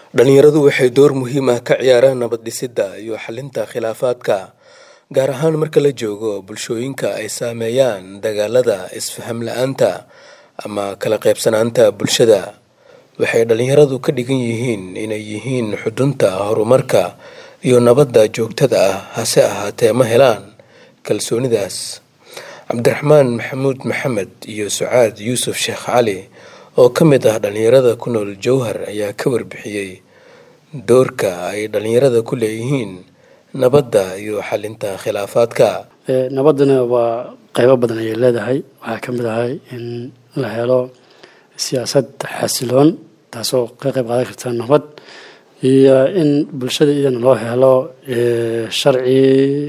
dhalinyaradu waxay door muhiim ah ka ciyaaraan nabad dhisidda iyo xalinta khilaafaadka gaar ahaan marka la joogo bulshooyinka ay saameeyaan dagaalada isfaham la-aanta ama kala qaybsanaanta bulshada waxay dhalinyaradu ka dhigan yihiin inay yihiin xudunta horumarka iyo nabadda joogtada ah hase ahaatee ma helaan kalsoonidaas cabdiraxmaan maxamuud maxamed iyo sucaad yuusuf sheekh cali oo ka mid ah dhalinyarada ku nool jowhar ayaa ka warbixiyey doorka ay dhalinyarada ku leeyihiin nabadda iyo xalinta khilaafaadka nabaddana waa qaybo badan ayay leedahay waxaa ka mid ahay in la helo siyaasad xasiloon taasoo ka qayb qaadan karta nabad iyo in bulshada iyadana loo helo sharci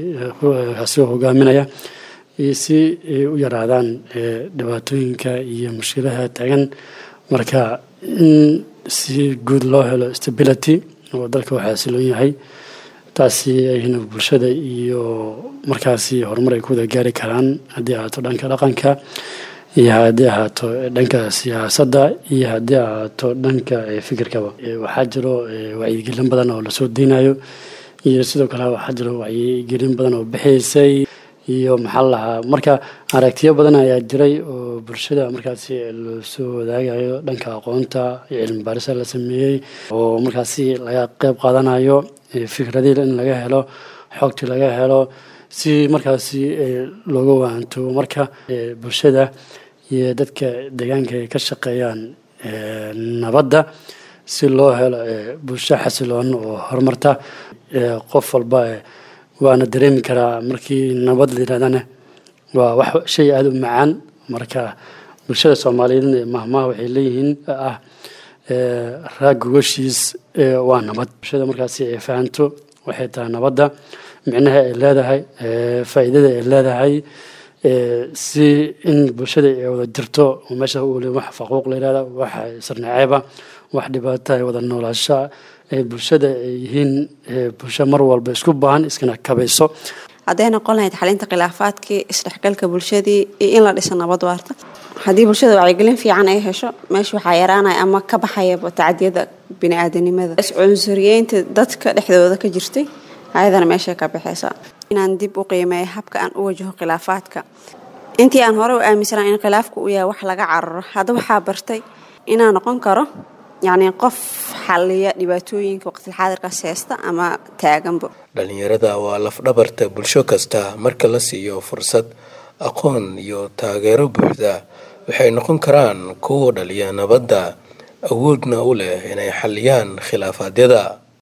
kaasoo hogaaminaya iyo si ay u yaraadaan dhibaatooyinka iyo mushkilaha taagan marka in si guud loo helo stability oo dalka uu xasiloon yahay taasi ayna bulshada iyo markaasi horumar ay ku wada gaari karaan haddii ahaato dhanka dhaqanka iyo haddii ahaato dhanka siyaasadda iyo haddii ahaato dhanka fikirkaba waxaa jiro wacyigelin badan oo lasoo deynayo iyo sidoo kale waxaa jiro wacyigelin badan oo bixaysay iyo maxaa lahaa marka aragtiyo badan ayaa jiray oo bulshada markaasi loosoo wadaagayo dhanka aqoonta iyo cilmi baarisa la sameeyey oo markaasi laga qeyb qaadanayo fikradii in laga helo xogtii laga helo si markaasi looga waanto marka bulshada iyo dadka deegaanka ay ka shaqeeyaan nabadda si loo helo bulsho xasiloon oo horumarta qof walba waana dareemi karaa markii nabad la yirahdana waa wax shay aada u macaan marka bulshada soomaaliyeedna mahmaha waxay leeyihiin ah raag gogashiis waa nabad bulshada markaasi ay fahanto waxay tahay nabadda micnaha ay leedahay faa'iidada ay leedahay si in bulshada ay wada jirto oo meesha ule wax faquuq la yirahda wax sarnaceeba wax dhibaato ay wada noolaasha bulshada ay yihiin bulsho mar walba isku baahan iskana kabayso hadday noqon lahayd xalinta khilaafaadkii isdhexgalka bulshadii iyo in la dhiso nabad waarta haddii bulshada wacyigelin fiican ay hesho meesha waxaa yaraanaya ama ka baxayaba tacdiyada bini-aadanimada iscunsuriyeynta dadka dhexdooda ka jirtay ayadana meeshay ka baxaysa inaan dib u qiimeeyo habka aan u wajaho khilaafaadka intii aan hore u aaminsanaa in khilaafku uu yahay wax laga cararo hadda waxaa bartay inaan noqon karo yacni qof xaliya dhibaatooyinka waqtilxaadirkaas heesta ama taaganba dhalinyarada waa lafdhabarta bulsho kasta marka la siiyo fursad aqoon iyo taageero buuxda waxay noqon karaan kuwa dhaliya nabadda awoodna u leh inay xaliyaan khilaafaadyada